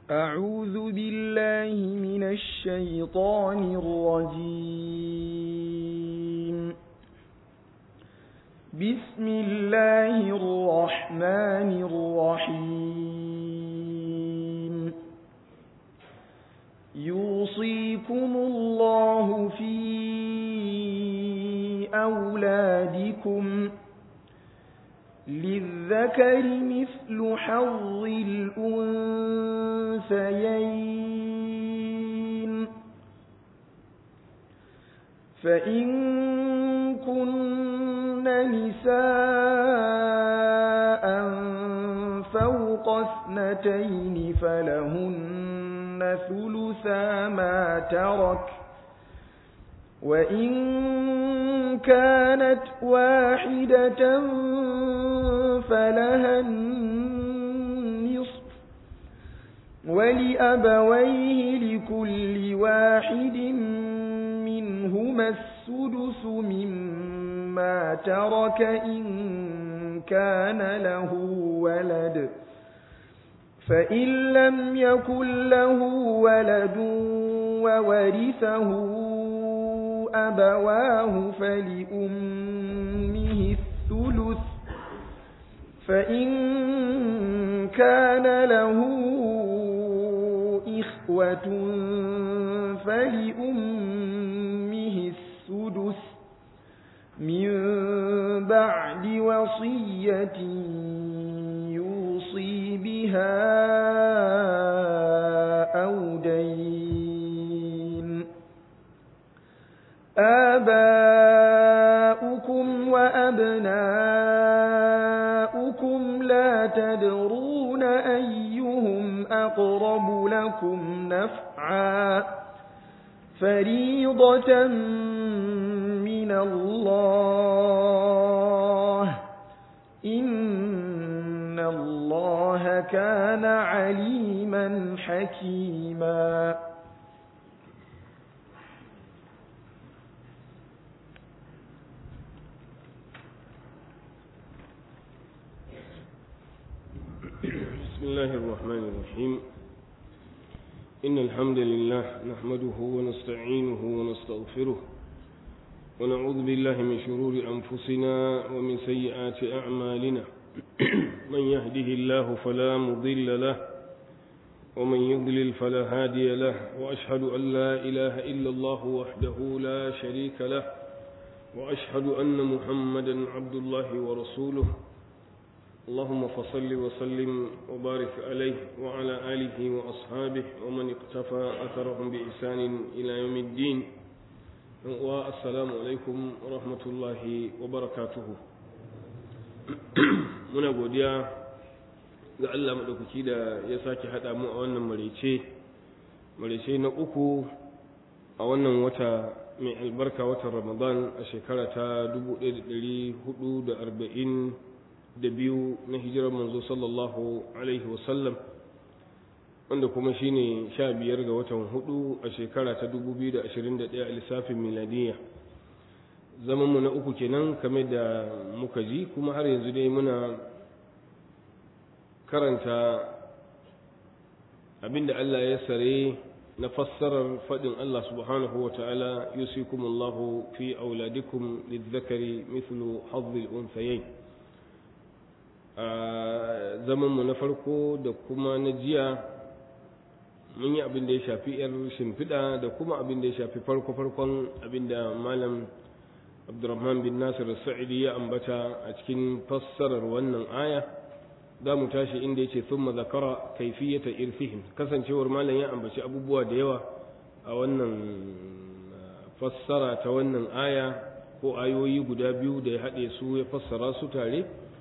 أعوذ بالله من الشيطان الرجيم بسم الله الرحمن الرحيم يوصيكم الله في أولادكم للذكر مثل حظ الأنثيين فإن كن نساء فوق اثنتين فلهن ثلثا ما ترك وإن كانت واحدة فلها النصف ولأبويه لكل واحد منهما السدس مما ترك إن كان له ولد فإن لم يكن له ولد وورثه أبواه فلأمه الثلث فإن كان له إخوة فلأمه السدس من بعد وصية يوصي بها أو دين آباؤكم وأبناؤكم لا تدرون أيهم أقرب لكم نفعا فريضة من الله إن الله كان عليما حكيما بسم الله الرحمن الرحيم إن الحمد لله نحمده ونستعينه ونستغفره ونعوذ بالله من شرور أنفسنا ومن سيئات أعمالنا من يهده الله فلا مضل له ومن يضلل فلا هادي له وأشهد أن لا إله إلا الله وحده لا شريك له وأشهد أن محمدا عبد الله ورسوله اللهم فصل وسلم وبارك عليه وعلى آله وأصحابه ومن اقتفى أثرهم بإحسان إلى يوم الدين والسلام عليكم ورحمة الله وبركاته muna godiya ga Allah maɗaukaki da ya sake haɗa mu a wannan marece marece na uku a wannan wata mai albarka watan ramadan a shekara ta 1440 da biyu na hijirar manzo sallallahu alaihi wasallam wanda kuma shine sha biyar ga watan hudu a shekara ta 2021 a lissafin miladiyya zamanmu na uku kenan kame da muka ji kuma har yanzu dai muna karanta abinda Allah ya sare na fassarar faɗin Allah subhanahu wa ta'ala yusikumullahu fi auladikum lizzakari mithlu hazzil unthayayn a zamanmu na farko da kuma na jiya mun yi abin da ya shafi 'yar shimfiɗa da kuma abin da ya shafi farko-farkon abin da malam abdurrahman bin nasir sa'idi ya ambata a cikin fassarar wannan aya za mu tashi inda ya ce sun mazakara kaifiyata irfihim kasancewar malam ya ambaci abubuwa da yawa a wannan fassara ta wannan aya ko ayoyi guda biyu da ya haɗe su ya fassara su tare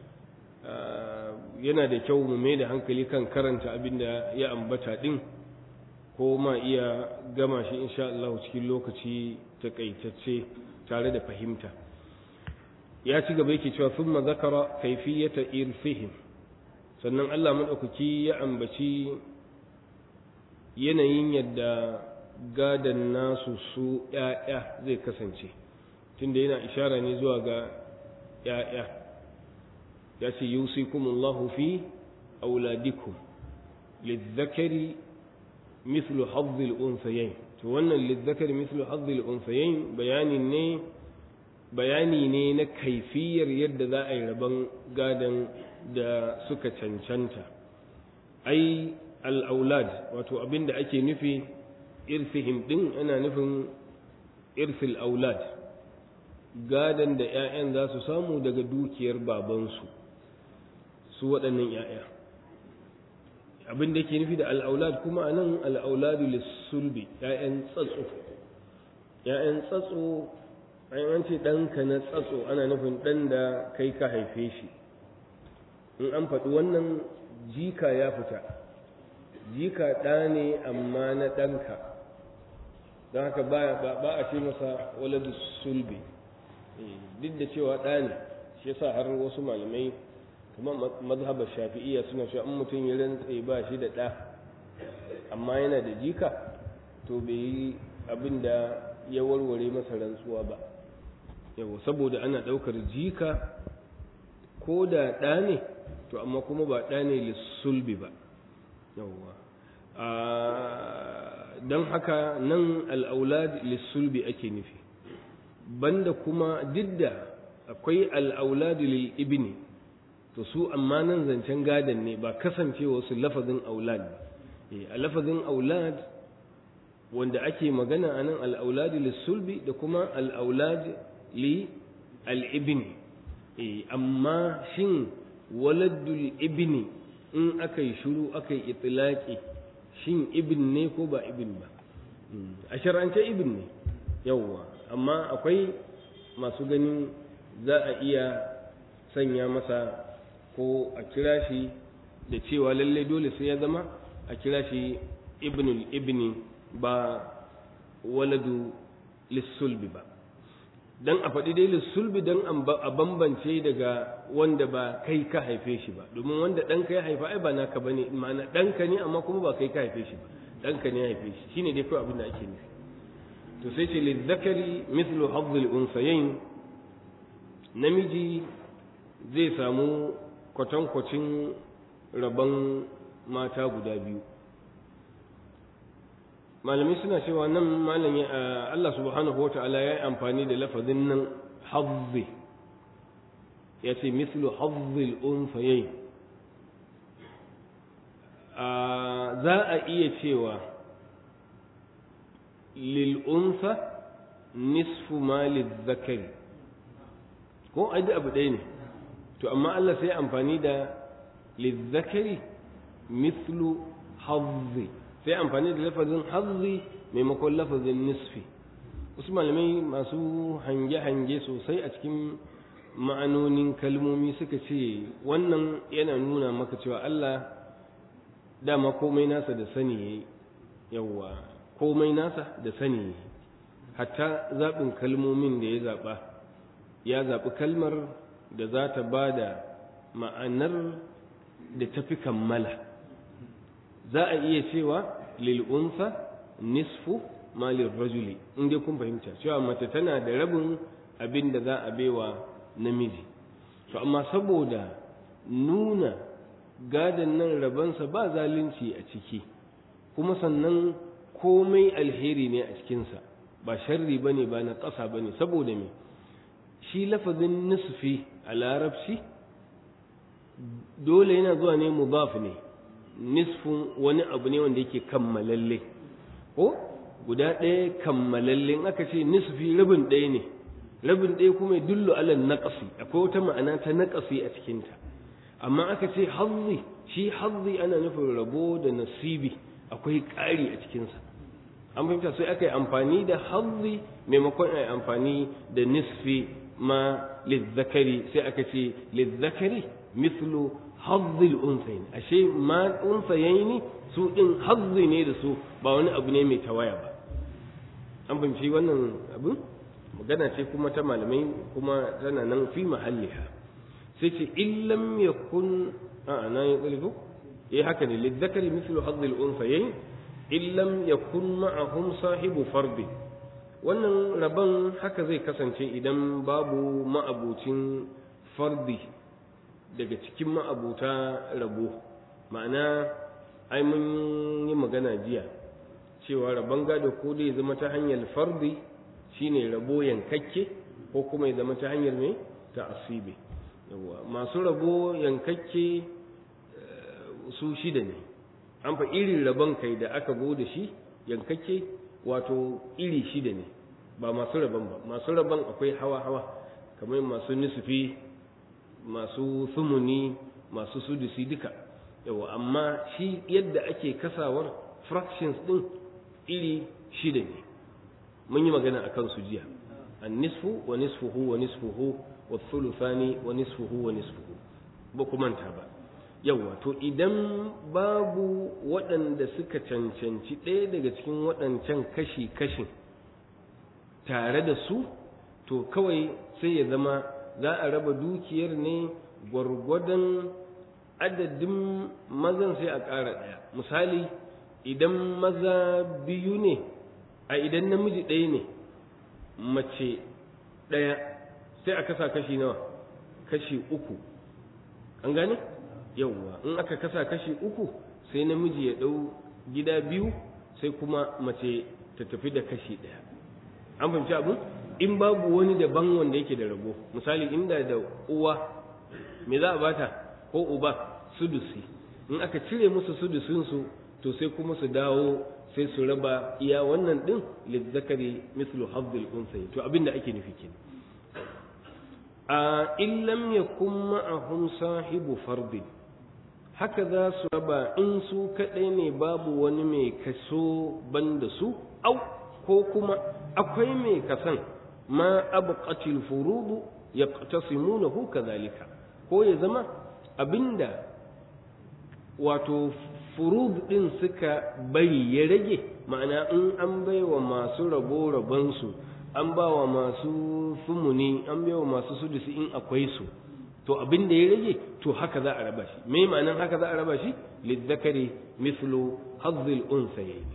yana da kyau mu mai da hankali kan karanta abin da ya ambata ɗin ko ma iya gama shi insha Allah cikin lokaci takaitacce tare da fahimta ya ci gaba yake cewa thumma zakara kayfiyata irfihim sannan Allah madaukaki ya ambaci yanayin yadda gadan nasu su ƴaƴa zai kasance tunda yana ishara ne zuwa ga ƴaƴa ya ce yusikumullahu fi auladikum lizzakari mithlu hazzil unsayayn to wannan lizzakari mithlu hazzil unsayayn bayani ne bayani ne na kaifiyar yadda za a yi rabon gadon da suka cancanta ai al'aulad wato abin da ake nufi irsihim din ana nufin irsil aulad gadon da 'ya'yan za su samu daga dukiyar babansu su waɗannan 'ya'ya abin da ke nufi da al'aulad kuma a nan al'auladu lissulbi 'ya'yan tsatso 'ya'yan tsatso an ce ɗanka na tsatso ana nufin ɗan da kai ka haife shi in an faɗi wannan jika ya fita jika ɗa ne amma na ɗanka don haka ba a ce masa waladu sulbi duk da cewa ɗa ne shi yasa har wasu malamai kuma mazhabar shafi'iyya suna cewa in mutum ya rantse ba shi da ɗa amma yana da jika to bai yi abin da ya warware masa rantsuwa ba yau saboda ana ɗaukar jika ko da ɗa ne to amma kuma ba ɗa ne lissulbi ba yauwa don haka nan al'aulad lissulbi ake nufi banda kuma didda akwai al'aulad lil ibni to su amma nan zancen gadon ne ba kasancewa su lafazin aulad a lafazin aulad wanda ake magana a nan al'aulad lissulbi da kuma al'aulad li al'ibni amma shin waladul ibni in aka yi shuru aka yi itilaki shin ibn ne ko ba ibn ba a shar'ance ibn ne yawwa amma akwai masu ganin za a iya sanya masa ko a kira shi da cewa lalle dole sai ya zama a kira shi ibnul ibni ba waladu lissulbi ba dan a faɗi dai lissulbi dan a bambance daga wanda ba kai ka haife shi ba domin wanda ɗanka ya haifa ai ba naka bane ma'ana ɗanka ne amma kuma ba kai ka haife shi ba ɗanka ne ya haife shi shine dai kawai abin da ake nufi to sai ce lizzakari mithlu hazzil unsayayn namiji zai samu kwatankwacin rabon mata guda biyu malamai suna cewa nan malami Allah subhanahu wa ta'ala ya yi amfani da lafazin nan hazzi ya ce mislu hazzil unsayayn za a iya cewa lil unsa nisfu ma zakari ko ai abu ɗaya ne to amma Allah sai amfani da lizzakari mislu hazzi sai amfani da lafazin hazzi maimakon lafazin nisfi wasu malamai masu hange-hange sosai a cikin ma'anonin kalmomi suka ce wannan yana nuna maka cewa Allah dama komai nasa da sani yayi yawwa komai nasa da sani yayi hatta zaɓin kalmomin da ya zaɓa ya zaɓi kalmar da za ta ba da ma'anar da tafi kammala za a iya cewa lil'unsa nisfu malin rajuli in dai kun fahimta cewa mace tana da rabin abin da za a baiwa namiji to amma saboda nuna gadon nan rabansa ba zalunci a ciki kuma sannan komai alheri ne a cikinsa ba sharri ba ne ba na ƙasa ba ne saboda me shi lafazin nisfi a larabci dole yana zuwa ne mudaf ne nisfin wani abu ne wanda yake kammalalle ko guda ɗaya kammalalle in aka ce nisfi rabin ɗaya ne rabin ɗaya kuma dullu alal naqasi akwai wata ma'ana ta naqasi a cikinta amma aka ce hazzi shi hazzi ana nufin rabo da nasibi akwai ƙari a cikinsa an fahimta sai aka yi amfani da hazzi maimakon a yi amfani da nisfi ma lizzakari sai aka ce lizzakari mislu hazzil unsayin ashe ma unsayaini su din hazzi ne da su ba wani abu ne mai tawaya ba an fahimci wannan abin magana ce kuma ta malamai kuma tana nan fi mahalliha sai ce illam yakun a na yi tsalifu eh haka ne lizzakari mislu hazzil unsayain illam yakun ma'ahum sahibu fardi wannan rabon haka zai kasance idan babu ma'abucin fardi daga cikin ma'abuta rabo ma'ana ai mun yi magana jiya cewa rabon gado ko dai zama ta hanyar fardi shine rabo yankakke ko kuma ya zama ta hanyar mai ta asibi yawa masu rabo yankakke su shida ne an fa irin rabon kai da aka go da shi yankakke wato iri shida ne ba masu rabon ba masu rabon akwai hawa-hawa kamar masu nisfi masu sumuni masu sudusi duka yawa amma shi yadda ake kasawar fractions din iri shida ne mun yi magana a kansu jiya an nisfu wa nisfuhu wa nisfuhu wa thuluthani wa nisfuhu wa nisfuhu ba ku manta ba yawa to idan babu waɗanda suka cancanci ɗaya daga cikin waɗancan kashi-kashin tare da su to kawai sai ya zama za a raba dukiyar ne gwargwadon adadin mazan sai a ƙara ɗaya misali idan maza biyu ne a idan namiji ɗaya ne mace ɗaya sai a kasa kashi nawa kashi uku an gane yauwa in aka kasa kashi uku sai namiji ya ɗau gida biyu sai kuma mace ta tafi da kashi ɗaya an fahimci abin in babu wani daban wanda yake da rabo misali inda da uwa me za a bata ko uba sudusi in aka cire musu sudusinsu to sai kuma su dawo sai su raba iya wannan din lizzakari mislu hazzul unsay to abin da ake nufi kenan a in lam yakun ma'ahum sahibu fardin haka za su raba in su kaɗai ne babu wani mai kaso banda su au ko kuma akwai mai kasan ma abqatil furudu yaqtasimunahu kadhalika ko ya zama abinda wato furud din suka bari ya rage ma'ana in an baiwa masu rabo rabansu an bawa masu sumuni an baiwa masu sudusi in akwai su to abin da ya rage to haka za a raba shi me ma'anan haka za a raba shi lizzakari mislu hazzil unsayayn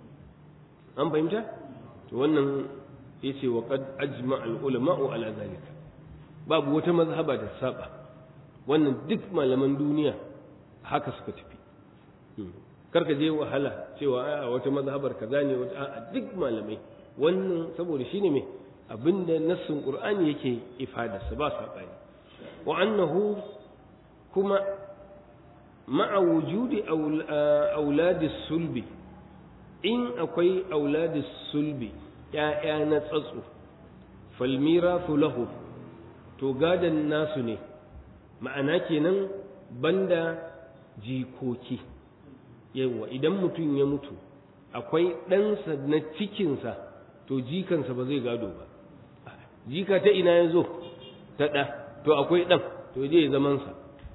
an fahimta to wannan yace wa qad ajma al ulama'u ala zalika babu wata mazhaba da saba wannan duk malaman duniya haka suka tafi karka je wahala cewa a wata mazhabar kaza ne wata a duk malamai wannan saboda shine me abinda nassin qur'ani yake ifadarsa ba sabani wa annahu kuma ma'a wujudi auladis sulbi in akwai auladis sulbi ‘ya'ya na tsatso falmirafu lahu to gadon nasu ne ma'ana kenan banda jikoki yawa idan mutum ya mutu akwai ɗansa na cikinsa to jikansa ba zai gado ba jika ta ina ya zo ta ɗa to akwai ɗan to je zamansa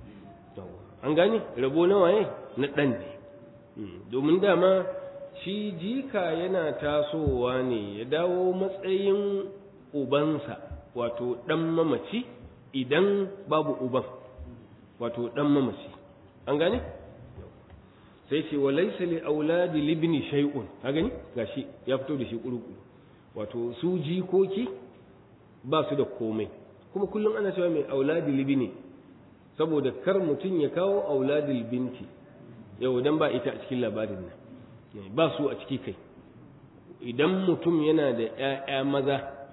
an gane rabo na waye na ɗan ne domin dama shi jika yana tasowa ne ya dawo matsayin ubansa wato ɗan mamaci idan babu uban wato ɗan mamaci an gane sai ce wa laisa li auladi libni shay'un ka gani gashi ya fito da shi kurukuru wato su jikoki ba su da komai kuma kullum ana cewa mai auladi libni saboda kar mutum ya kawo auladil binti yau dan ba ita a cikin labarin nan ba su a ciki kai idan mutum yana da ‘ya'ya maza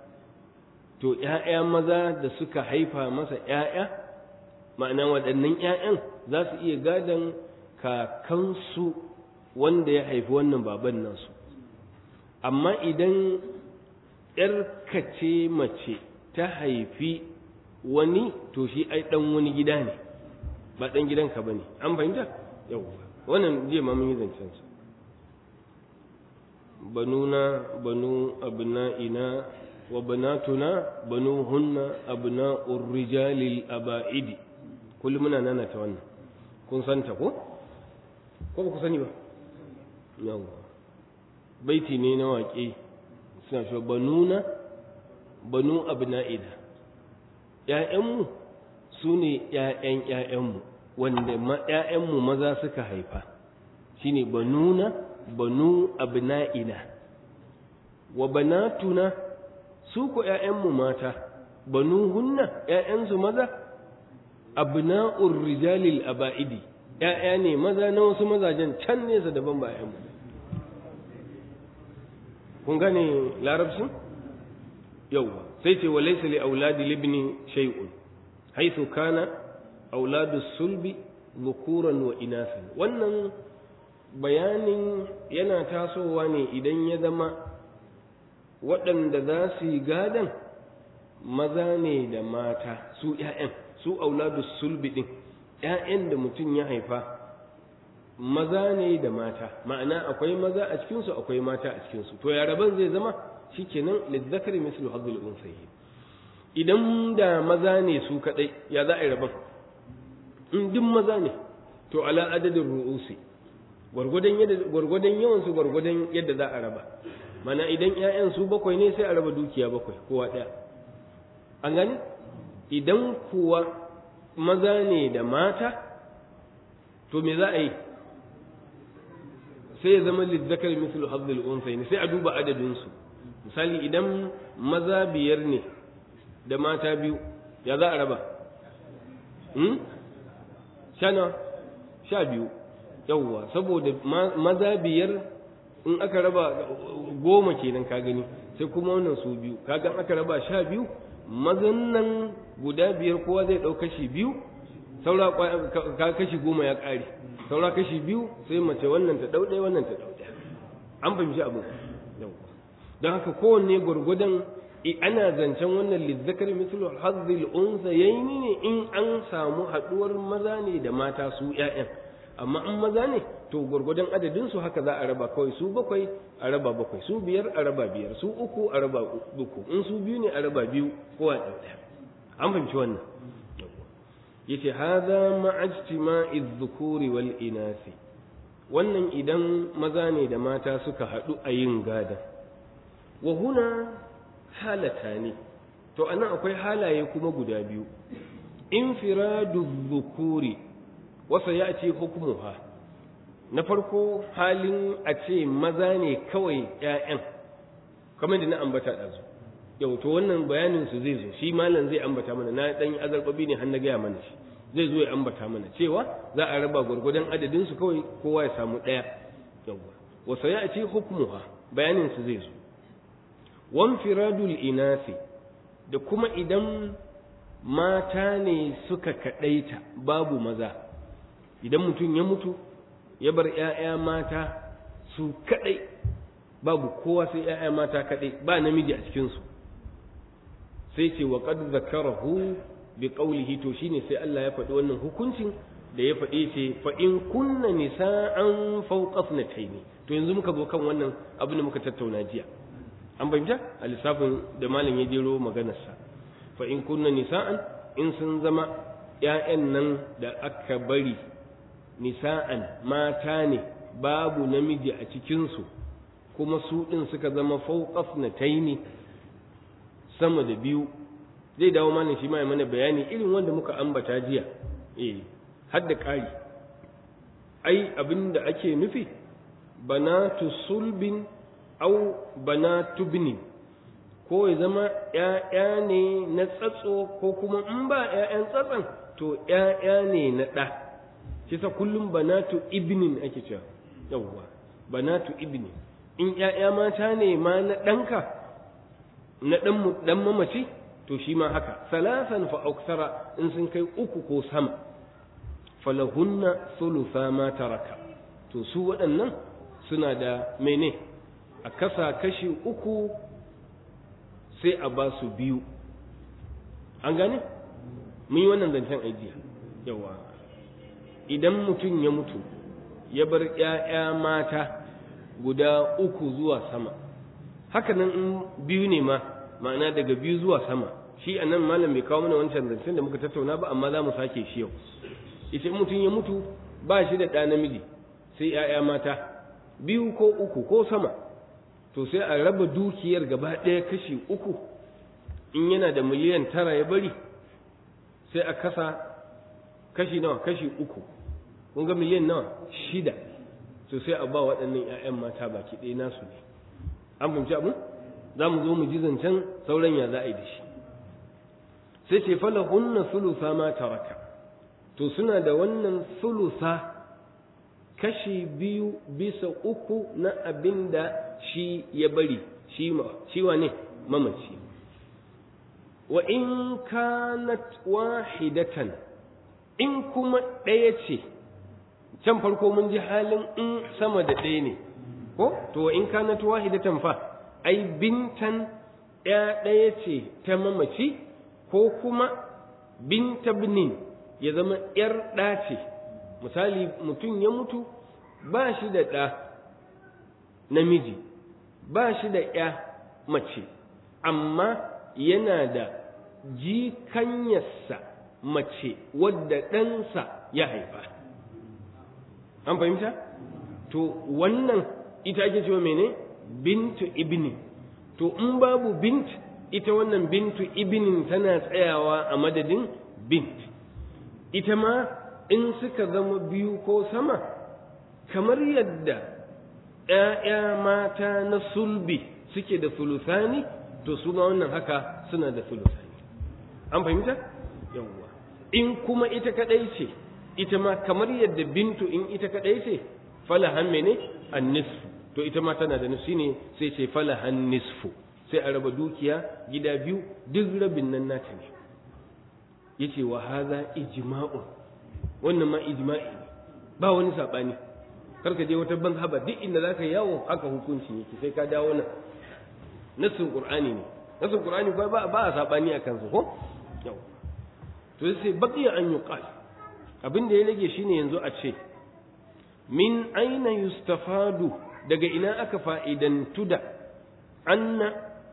to ‘ya'ya maza da suka haifa masa ‘ya'ya ma'ana waɗannan ‘ya'yan za su iya gadon kakansu wanda ya haifi wannan baban nasu amma idan ‘yarkace mace ta haifi wani to shi ai ɗan wani gida ne ba ɗan gidanka ba ne an fahimta yau wannan je ma mun yi zancensa banuna banu abna'ina wa banatuna banuhunna abna'ur rijalil aba'idi kullum muna nana ta wannan kun santa ko ko ba ku sani ba yawa baiti ne na waƙe suna cewa banuna banu abna'ina ƴaƴanmu su ne ƴaƴan ƴaƴanmu wanda ƴaƴanmu maza suka haifa shine banuna banu abna'ina wa banatuna su ko ƴaƴanmu mata banu hunna ƴaƴansu maza abna'ur rijalil aba'idi ƴaƴa ne maza na wasu mazajen can nesa daban ba ƴaƴanmu kun gane larabcin yauwa sai ce wa laysa li auladi libni shay'un haythu kana auladu sulbi dhukuran wa inasan wannan bayanin yana tasowa ne idan ya zama waɗanda za su yi gadan maza ne da mata su ‘ya'yan su auladu sulbi ɗin ‘ya'yan da mutum ya haifa maza ne da mata ma'ana akwai maza a cikinsu akwai mata a cikinsu to ya rabon zai zama shi kenan lizzakari mislu hazzul unsayi idan da maza ne su kaɗai ya za a yi rabon in duk maza ne to ala adadin ru'usi gwargwadon yawan su gwargwadon yadda za a raba mana idan 'ya'yan su bakwai ne sai a raba dukiya bakwai kowa ɗaya an gani idan kuwa maza ne da mata to me za a yi sai ya zama lizzakar mislu hazzul unsayi sai a duba adadinsu misali idan maza biyar ne da mata biyu ya za a raba shana sha biyu yawwa saboda maza biyar in aka raba goma kenan ka gani sai kuma wannan su biyu kaga aka raba sha biyu mazan nan guda biyar kowa zai ɗau kashi biyu saura ka kashi goma ya ƙare saura kashi biyu sai mace wannan ta ɗau ɗaya wannan ta ɗau ɗaya an fahimci abu don haka kowanne gwargwadon ana zancen wannan lizzakar mislu hazzil unsayaini ne in an samu haɗuwar maza ne da mata su ƴaƴan amma in maza ne to gwargwadon adadin su haka za a raba kawai su bakwai a raba bakwai su biyar a raba biyar su uku a raba uku in su biyu ne a raba biyu kowa ɗau ɗaya an fahimci wannan yace hadha ma'ajtima'i dhukuri wal inasi wannan idan maza ne da mata suka haɗu a yin gada wa huna halata ne to anan akwai halaye kuma guda biyu infiradu dhukuri wa sayati hukmuha na farko halin a ce maza ne kawai ƴaƴan kamar da na ambata ɗazu yau to wannan bayanin su zai zo shi malam zai ambata mana na dan azarbabi ne har na gaya mana shi zai zo ya ambata mana cewa za a raba gwargwadon adadin su kawai kowa ya samu ɗaya yawwa wa sayati hukmuha bayanin su zai zo wan firadul inasi da kuma idan mata ne suka kadaita babu maza idan mutum ya mutu ya bar ƴaƴa mata su kadai babu kowa sai ƴaƴa mata kadai ba namiji a cikin su sai ce wa qad zakarahu bi qawlihi to shine sai Allah ya faɗi wannan hukuncin da ya faɗe ce fa in kunna nisa'an fawqa ithnatayn to yanzu muka zo kan wannan abin da muka tattauna jiya an bayyana a lissafin da malam ya jero maganarsa fa in kunna nisa'an in sun zama ƴaƴan nan da aka bari nisa'an mata ne babu namiji a cikinsu kuma su ɗin suka zama fawqa ithnatayn sama da biyu zai dawo mana shi ma ya mana bayani irin wanda muka ambata jiya eh har da ƙari ai abin da ake nufi banatu sulbin au banatu binin ko ya zama ‘ya'ya ne na tsatso ko kuma in ba ‘ya'yan tsatson to ‘ya'ya ne na ɗa shi sa kullum banatu ibnin ake cewa yawwa banatu ibnin in ‘ya'ya mata ne ma na ɗanka na ɗan mamaci to shi ma haka salasan fa auksara in sun kai uku ko sama falahunna thulutha ma taraka to su waɗannan suna da mene a kasa kashi uku sai a ba su biyu an gane mun yi wannan zancen aijiya yawa idan mutum ya mutu ya bar ‘ya'ya mata guda uku zuwa sama hakanan in biyu ne ma ma'ana daga biyu zuwa sama shi a nan malam bai kawo mana wancan zancen da muka tattauna ba amma za mu sake shi yau ita mutum ya mutu ba shi da ɗa namiji sai ‘ya'ya mata biyu ko uku ko sama to sai a raba dukiyar gaba ɗaya kashi uku in yana da miliyan tara ya bari sai a kasa kashi nawa kashi uku kun ga miliyan nawa shida to sai a ba waɗannan ‘ya'yan mata baki ɗaya nasu ne an fahimci abin za mu zo mu ji zancen sauran ya za a yi da shi sai ce fala hunna sulusa ma taraka to suna da wannan sulusa kashi biyu bisa uku na abin da shi ya bari shi shi wane mamaci wa in kanat wahidatan in kuma ɗaya ce can farko mun ji halin in sama da ɗaya ne ko to wa in kanat wahidatan fa ai bintan ɗaya ɗaya ce ta mamaci ko kuma binta binin ya zama ‘yar ɗa ce misali mutum ya mutu ba shi da ɗa namiji ba shi da ‘ya mace amma yana da jikanyarsa mace wadda ɗansa ya haifa an fahimta to wannan ita ake cewa mene bintu ibni to in babu bint ita wannan bintu ibnin tana tsayawa a madadin bint ita ma in suka zama biyu ko sama kamar yadda ‘ya'ya mata na sulbi suke da sulusani to su ma wannan haka suna da sulusani an fahimta yawwa in kuma ita kadai ce ita ma kamar yadda bintu in ita kadai ce falahan mene an nisfu to ita ma tana da nufi ne sai ce falahan nisfu sai a raba dukiya gida biyu duk rabin nan nata ne yace wa hadha ijma'un wannan ma ijma'i ne ba wani sabani karka je wata ban haba duk inda zaka yawo haka hukunci yake sai ka dawo nan nassin qur'ani ne nassin qur'ani ba ba a sabani akan su ko yau to sai baqiya an yuqal abin da ya rage shine yanzu a ce min aina yustafadu daga ina aka fa'idantu da anna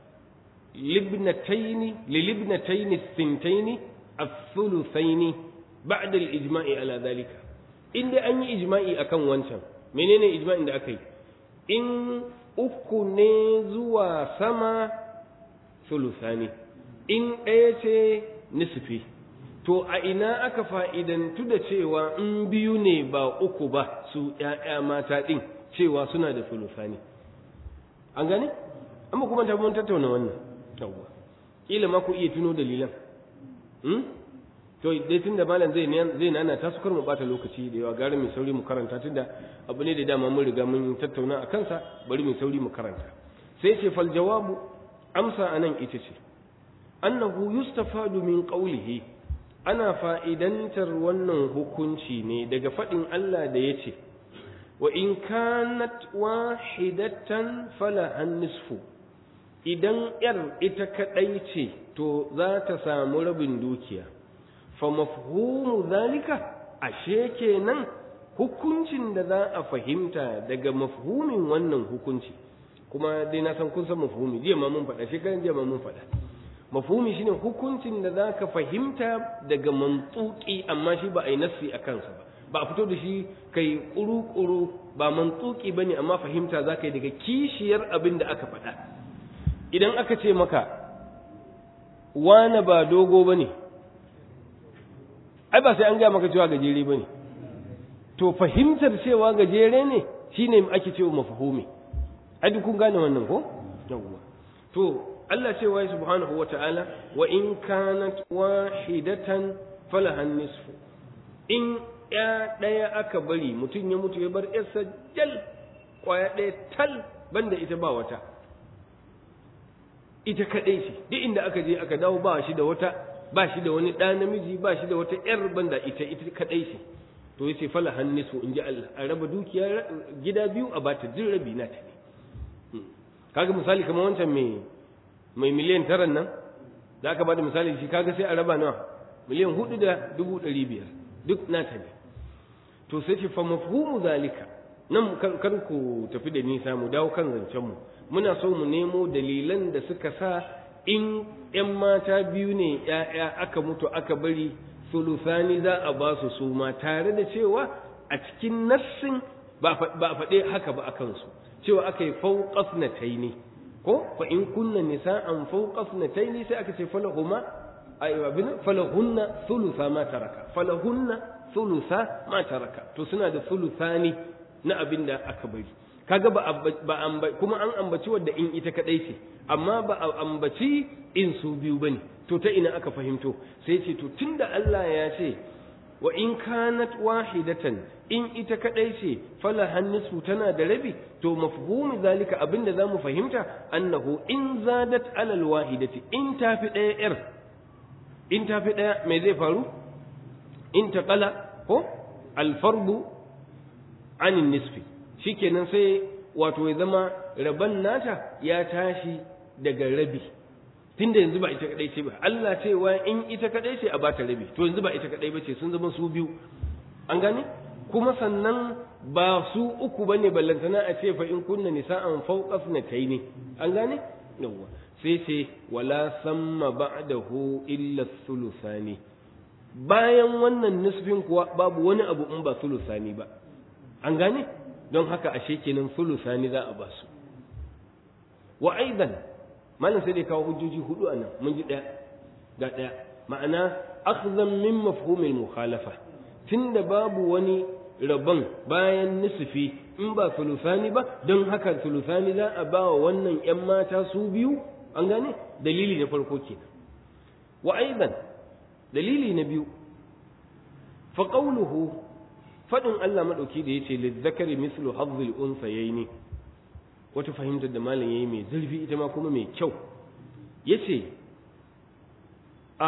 libnataini lilibnataini thintaini الثلثين بعد الإجماع على ذلك in dai an yi ijma'i akan wancan menene ijma'in da aka yi in uku ne zuwa sama sulusani in ɗaya ce nisfi to a ina aka fa'idantu da cewa in biyu ne ba uku ba su ‘ya'ya mata ɗin cewa suna da sulusani an gane? amma kuma ta mun tattauna wannan yawwa ƙila ma ku iya tuno dalilan to dai tun da malam zai zai nana ta su kar mu bata lokaci da yawa gari mai sauri mu karanta tunda abu ne da dama mun riga mun tattauna a kansa bari mai sauri mu karanta sai ce fal jawabu amsa anan ita ce annahu yustafadu min qawlihi ana fa'idantar wannan hukunci ne daga faɗin Allah da yace wa in kanat wahidatan fala an nisfu idan yar ita kadai ce to za ta samu rabin dukiya fa mafhumu zalika ashe kenan hukuncin da za a fahimta daga mafhumin wannan hukunci kuma dai na san kun san mafhumi jiya ma mun faɗa shekaran jiya ma mun faɗa mafhumi shine hukuncin da za ka fahimta daga mantsuki amma shi ba a yi nassi a kansa ba ba a fito da shi kai kuru-kuru ba mantsuki ba ne amma fahimta za ka yi daga kishiyar abin da aka faɗa idan aka ce maka wane ba dogo ba ne ai ba sai an gaya maka cewa gajere ba ne to fahimtar cewa gajere ne shine ake cewa mafhumi ai duk kun gane wannan ko yawwa to Allah cewa ya subhanahu wa ta'ala wa in kanat wahidatan falahan nisfu in ya ɗaya aka bari mutum ya mutu ya bar yarsa jal kwaya ɗaya tal banda ita ba wata ita kaɗai ce duk inda aka je aka dawo ba shi da wata ba shi da wani ɗa namiji ba shi da wata ƴar banda ita ita kaɗai ce to yace fala hannisu in ji Allah a raba dukiya gida biyu a bata duk rabi na ta ne kaga misali kamar wancan mai mai miliyan tara nan da aka bada misali shi kaga sai a raba nawa miliyan hudu da dubu ɗari biyar duk na ta ne to sai ce fa mafhumu zalika nan kar ku tafi da nisa mu dawo kan zancen mu muna so mu nemo dalilan da suka sa in ‘yan mata biyu ne ‘ya'ya aka mutu aka bari sulusani za a ba su su ma tare da cewa a cikin nassin ba a faɗe haka ba a kansu cewa aka yi fauƙas na taini ko fa in kunna nisa'an fauƙas na taini sai aka ce falahuma abin falahunna sulusa ma taraka falahunna sulusa ma taraka to suna da sulusani na abin da aka bari kaga ba ba kuma an ambaci wadda in ita kadai ce amma ba a ambaci in su biyu bane to ta ina aka fahimto sai ce to tunda Allah ya ce wa in kanat wahidatan in ita kadai ce falahan nisfu tana da rabi to mafhumu zalika abinda zamu fahimta annahu in zadat alal wahidati in tafi daya yar in tafi daya me zai faru in taqala ko al fardu anin nisfi shikenan sai wato ya zama raban nata ya tashi daga rabi tunda yanzu ba ita kadai ce ba Allah cewa in ita kadai ce a bata rabi to yanzu ba ita kadai bace sun zama su biyu an gane kuma sannan ba su uku bane ballantana a ce fa in kunna nisa'an fawqa ne an gane yawa sai ce wala samma ba'dahu illa thuluthani bayan wannan nisfin kuwa babu wani abu in ba thuluthani ba an gane don haka ashe kenan thuluthani za a basu wa aidan malam sai dai kawo hujjoji hudu anan mun ji daya ga daya ma'ana akhdhan min mafhumil mukhalafa tunda babu wani rabon bayan nisfi in ba sulusani ba don haka sulusani za a ba wa wannan ‘yan mata su biyu an gane dalili na farko ke wa aidan dalili na biyu fa qawluhu fadin Allah madauki da yace lizzakari mislu hazzil unsayaini wata fahimtar da malam yayi mai zurfi ita ma kuma mai kyau yace a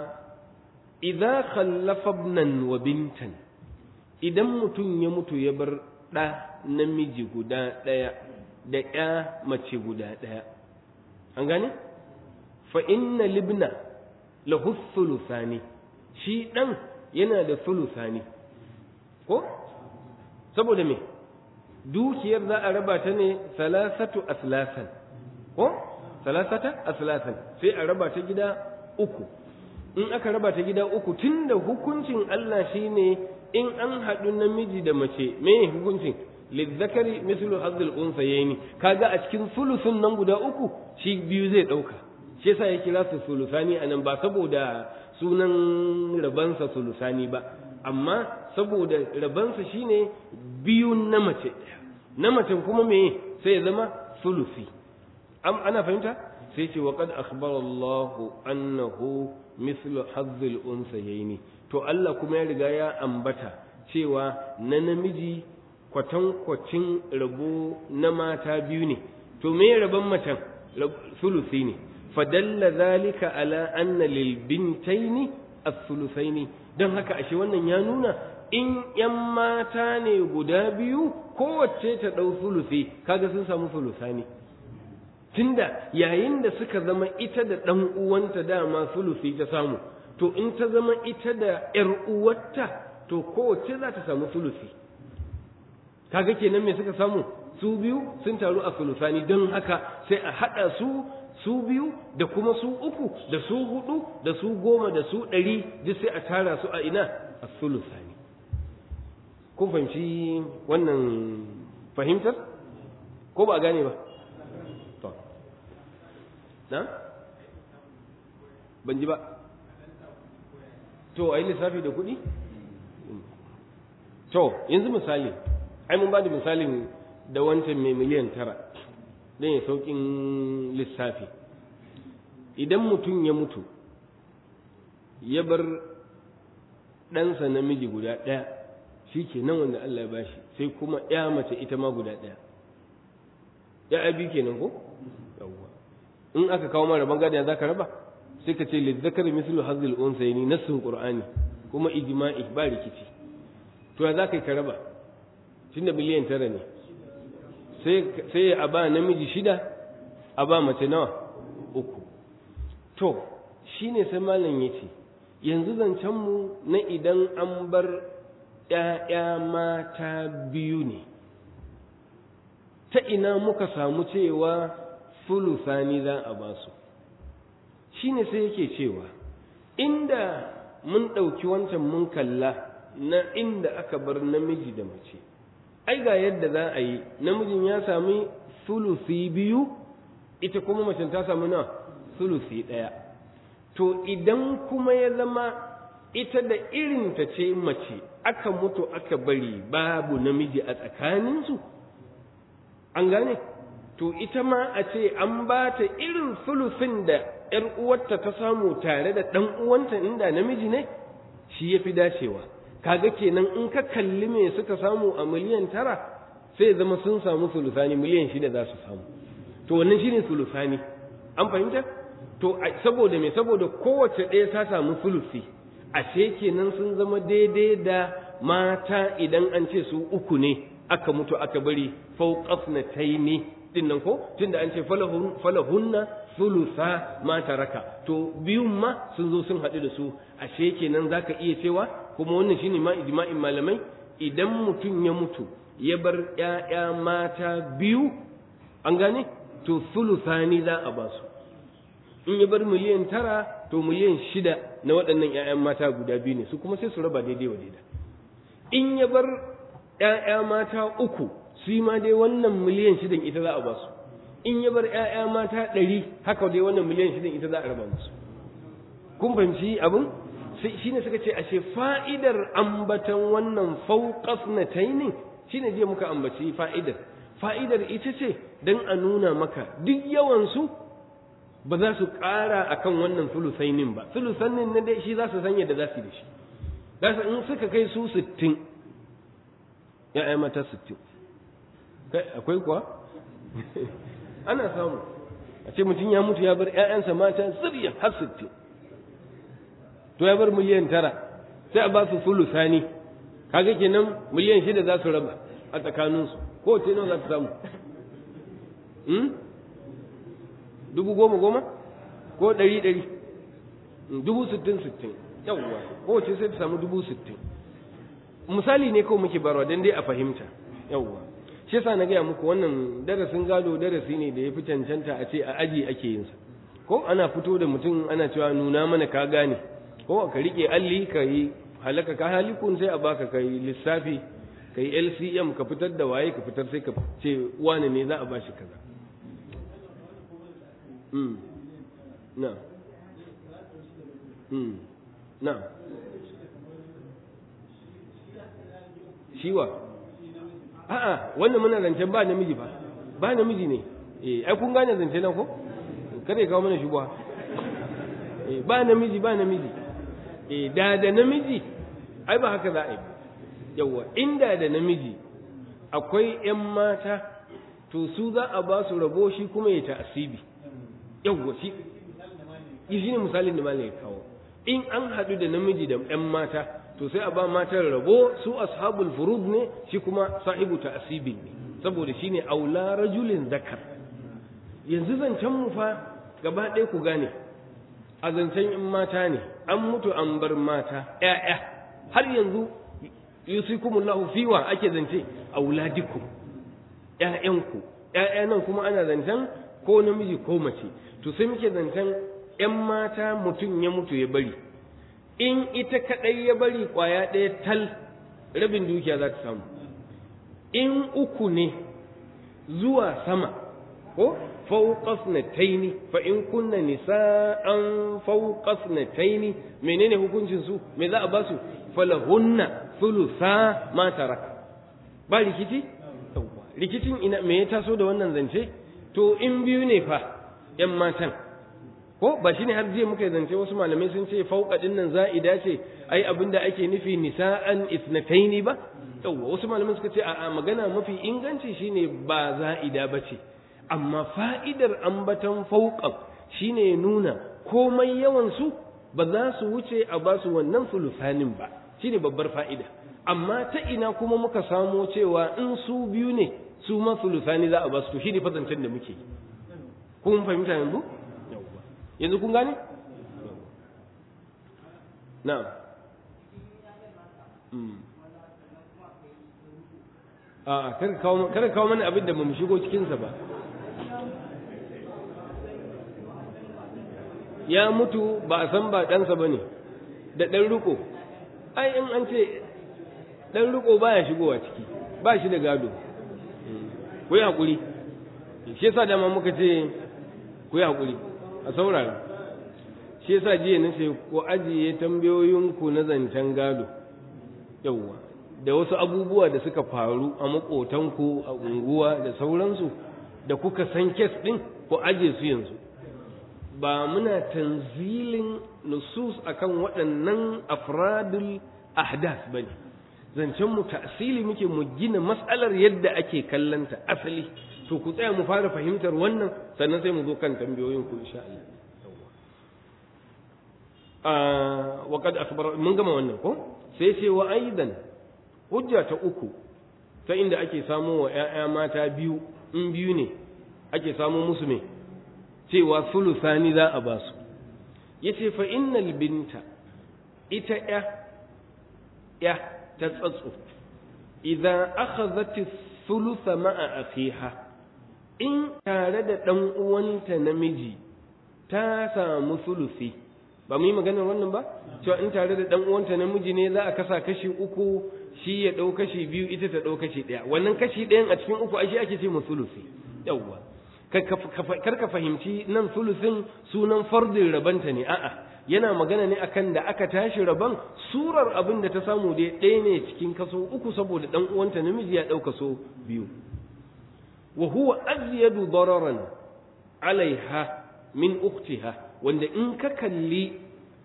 idza khallafa ibnan wa bintan idan mutum ya mutu ya bar ɗa namiji guda ɗaya da ƴa mace guda ɗaya an gane fa inna libna lahu thuluthani shi ɗan yana da thuluthani ko saboda me dukiyar za a raba ta ne salasatu aslasan ko salasata aslasan sai a raba ta gida uku in aka raba ta gida uku tunda hukuncin Allah shine in an haɗu namiji da mace me hukuncin lizzakari mislu hazzul unsayni kaga a cikin sulusun nan guda uku shi biyu zai ɗauka shi yasa ya kira su sulusani anan ba saboda sunan rabansa sulusani ba amma saboda rabansa shine biyun na mace na macen kuma me sai ya zama sulusi am ana fahimta sai ce wa qad akhbara Allahu annahu mislu hazzul unsayni to Allah kuma ya riga ya ambata cewa na namiji kwatankwacin rabo na mata biyu ne to me rabon macen sulusi ne fadalla zalika ala anna lil bintaini as-sulusaini don haka ashe wannan ya nuna in yan mata ne guda biyu kowace ta dau sulusi kaga sun samu sulusani tunda yayin da suka zama ita da dan uwanta dama sulusi ta samu to in ta zama ita da ‘yar uwarta to kowace za ta samu sulusi kaga kenan me suka samu su biyu sun taru a sulusani don haka sai a haɗa su su biyu da kuma su uku da su hudu da su goma da su ɗari duk sai a tara su a ina a sulusani kun fahimci wannan fahimtar ko ba a gane ba to na ban ji ba to a yi lissafi da kuɗi? to yanzu misali ai mun ba da misalin da wancan mai miliyan tara don ya sauƙin lissafi idan mutum ya mutu ya bar ɗansa namiji guda ɗaya shi ke nan wanda Allah ya bashi sai kuma ya mace ita ma guda ɗaya ya abi kenan ko? yawwa in aka kawo mara bangada za ka raba? sai ka ce lizzakar mislu hazil unsayni nassun qur'ani kuma ijma'i ba rikici to ya zaka ka raba tunda miliyan tara ne sai sai a ba namiji shida a ba mace nawa uku to shine sai malam yace yanzu zancen mu na idan an bar ƴaƴa mata biyu ne ta ina muka samu cewa sulusani za a ba su shi ne sai yake cewa inda mun ɗauki wancan mun kalla na inda aka bar namiji da mace ai ga yadda za a yi namijin ya sami sulusi biyu ita kuma macen ta sami na sulusi ɗaya to idan kuma ya zama ita da irinta ce mace aka mutu aka bari babu namiji a tsakaninsu an gane to ita ma a ce an ba ta irin sulusin da ‘yar uwarta ta samu tare da ɗan uwanta inda namiji ne shi ya fi dacewa kaga kenan in ka kalli me suka samu a miliyan tara sai zama sun samu sulusani miliyan shida za su samu to wannan shine sulusani an fahimta to saboda me saboda kowace ɗaya ta samu sulusi ashe kenan sun zama daidai da mata idan an ce su uku ne aka mutu aka bari fauqafnataini din nan ko tunda an ce falahunna sulusa ma taraka to biyun ma sun zo sun haɗu da su ashe kenan zaka iya cewa kuma wannan shine ma ijma'in malamai idan mutum ya mutu ya bar ƴaƴa mata biyu an gane to sulusani za a ba su in ya bar miliyan tara to miliyan shida na waɗannan ƴaƴan mata guda biyu ne su kuma sai su raba daidai wa daidai in ya bar ƴaƴa mata uku su ma dai wannan miliyan shidan ita za a ba su in ya bar ƴaƴa mata ɗari haka dai wannan miliyan shidan ita za a raba musu kun fahimci abin shi ne suka ce ashe fa'idar ambatan wannan fauƙas na tainin shi ne jiya muka ambaci fa'idar fa'idar ita ce don a nuna maka duk yawansu ba za su ƙara a kan wannan sulusainin ba sulusainin na dai shi za su sanya da za su yi da shi za su in suka kai su sittin ya'ya mata sittin akwai kuwa ana samu a ce mutum ya mutu ya bar ‘ya'yansa mata zuriya har sittin to ya bar miliyan tara sai a ba su sulusani kaga kenan miliyan shida za su raba a tsakaninsu ko ce nawa za su samu dubu goma goma ko ɗari ɗari dubu sittin sittin yawwa ko ce sai ta samu dubu sittin misali ne kawai muke barwa don dai a fahimta yawwa shi yasa na gaya muku wannan darasin gado darasi ne da ya fi cancanta a ce a aji ake yinsa ko ana fito da mutum ana cewa nuna mana ka gane ko ka rike alli ka yi halaka ka halikun sai a baka ka yi lissafi ka yi lcm ka fitar da waye ka fitar sai ka ce wane ne za a bashi kaza na na shiwa a'a wannan muna zancen ba namiji ba ba namiji ne eh ai kun gane zance nan ko kada ya kawo mana shubha eh ba namiji ba namiji eh da da namiji ai ba haka za a yi yawa inda da namiji akwai ƴan mata to su za a ba su rabo shi kuma ya ta'asibi yawa shi shi ne misalin da malai kawo in an haɗu da namiji da ƴan mata to sai a ba matan rabo su ashabul furud ne shi kuma sahibu ta'asibi ne saboda shine aula rajulin zakar yanzu zancen mu fa gaba ɗaya ku gane a zancen in mata ne an mutu an bar mata ƴaƴa har yanzu yusikumullahu fiwa ake zance auladikum ƴaƴanku ƴaƴa nan kuma ana zancen ko namiji ko mace to sai muke zancen ƴan mata mutum ya mutu ya bari in ita kaɗai ya bari ƙwaya ɗaya tal rabin dukiya za ta samu in uku ne zuwa sama ko fauqas na taini fa in kunna nisa'an fauqas na taini menene hukuncin su me za a ba su falahunna thulutha ma taraka ba rikici rikicin ina me ya taso da wannan zance to in biyu ne fa yan matan ko ba shine har jiya muka zance wasu malamai sun ce fauqa din nan za'ida ce ai abinda ake nufi nisa'an ithnataini ba yawwa wasu malamai suka ce a magana mafi inganci shine ba za'ida ba ce amma fa'idar ambaton fauqan shine nuna komai yawan su ba za su wuce a ba su wannan sulusanin ba shine babbar fa'ida amma ta ina kuma muka samo cewa in su biyu ne su ma sulusani za a ba su to shine fazancen da muke kun fahimta yanzu yanzu kun gane na'am a kada kawo mana abin da ba mu shigo cikinsa ba ya mutu ba a san ba ɗansa ba ne da ɗan riko ai in an ce ɗan riko ba ya shigowa ciki ba shi da gado ku yi haƙuri shi yasa dama muka ce ku yi haƙuri a saurara shi yasa jiya na ce ku ajiye tambayoyinku na zancen gado yauwa da wasu abubuwa da suka faru a maƙotanku a unguwa da sauransu da kuka san kes ɗin ku ajiye su yanzu ba muna tanzilin nusus akan waɗannan afradul ahdath bane zancen mu ta'sili muke mu gina mas'alar yadda ake kallanta asali to ku tsaya mu fara fahimtar wannan sannan sai mu zo kan tambayoyin ku insha Allah wa kad akbar mun gama wannan ko sai ce wa aidan hujja ta uku ta inda ake samo wa ƴaƴa mata biyu in biyu ne ake samo musu me cewa sulusani za a basu yace fa innal binta ita ya ya ta tsatso idan akhadhat thulutha ma'a akhiha in tare da dan uwanta namiji ta samu sulusi ba mu yi maganar wannan ba cewa in tare da dan uwanta namiji ne za a kasa kashi uku shi ya dau kashi biyu ita ta dau kashi daya wannan kashi ɗayan a cikin uku ai shi ake ce mu sulusi yawwa kar ka fahimci nan sulusin sunan fardin rabanta ne a'a yana magana ne akan da aka tashi raban surar abin da ta samu dai ɗaya ne cikin kaso uku saboda ɗan uwanta namiji ya ɗau kaso biyu wa huwa azyadu dararan alaiha min uktiha wanda in ka kalli